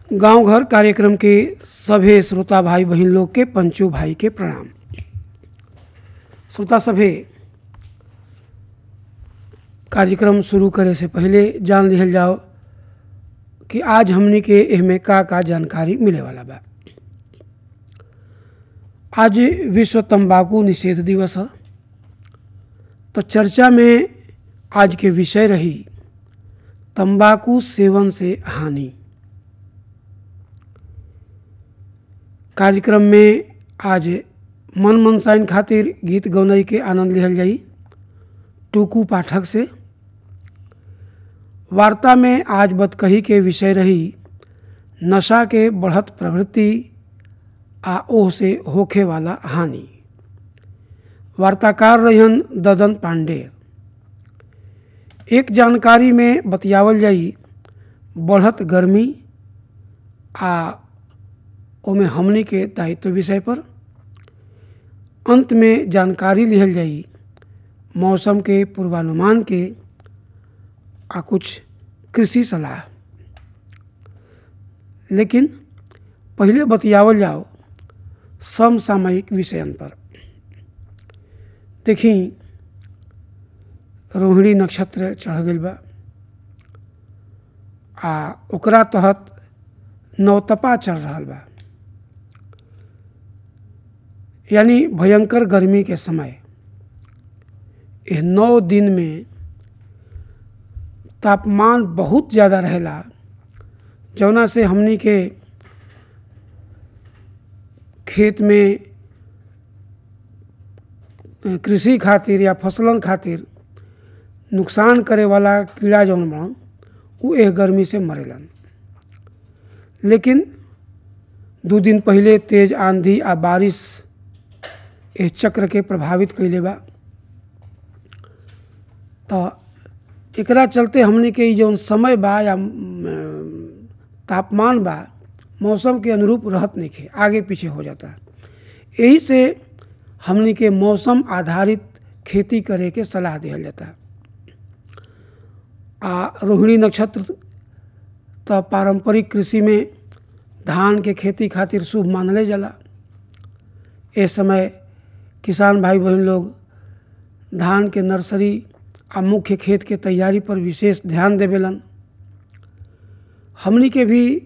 गांव घर कार्यक्रम के सभे श्रोता भाई बहन लोग के पंचो भाई के प्रणाम श्रोता सभे कार्यक्रम शुरू करे से पहले जान लिहल जाओ कि आज हमनी के एहमे का का जानकारी मिले वाला बा आज विश्व तंबाकू निषेध दिवस है तो चर्चा में आज के विषय रही तंबाकू सेवन से हानि कार्यक्रम में आज मन मनसाइन खातिर गीत गौनई के आनंद लिहल जाई टूकू पाठक से वार्ता में आज बतकही के विषय रही नशा के बढ़त प्रवृत्ति आ ओह से होखे वाला हानि वार्ताकार रहन ददन पांडे एक जानकारी में बतियावल जाई बढ़त गर्मी आ ओमे हमनी के दायित्व विषय पर अंत में जानकारी लिहल जाई मौसम के पूर्वानुमान के आ कुछ कृषि सलाह लेकिन पहले बतियावल जाओ समसामयिक विषयन पर देखी रोहिणी नक्षत्र चढ़ गई बा आ ओकरा तहत नवतपा चल रहा बा यानी भयंकर गर्मी के समय यह नौ दिन में तापमान बहुत ज़्यादा रहेला जौना से हमनी के खेत में कृषि खातिर या फसलन खातिर नुकसान करे वाला कीड़ा जौन बड़न उ एह गर्मी से मरेलन लेकिन दू दिन पहले तेज आंधी आ बारिश एह चक्र के प्रभावित कैले बा तो एकरा चलते हमने के जौन समय बा या तापमान बा मौसम के अनुरूप रहत नहीं खे आगे पीछे हो जाता यही से हमने के मौसम आधारित खेती करे के सलाह दिया जाता आ रोहिणी नक्षत्र तो पारंपरिक कृषि में धान के खेती खातिर शुभ मानले जाला इस समय किसान भाई बहन लोग धान के नर्सरी आ मुख्य खेत के तैयारी पर विशेष ध्यान देवेलन हमनी के भी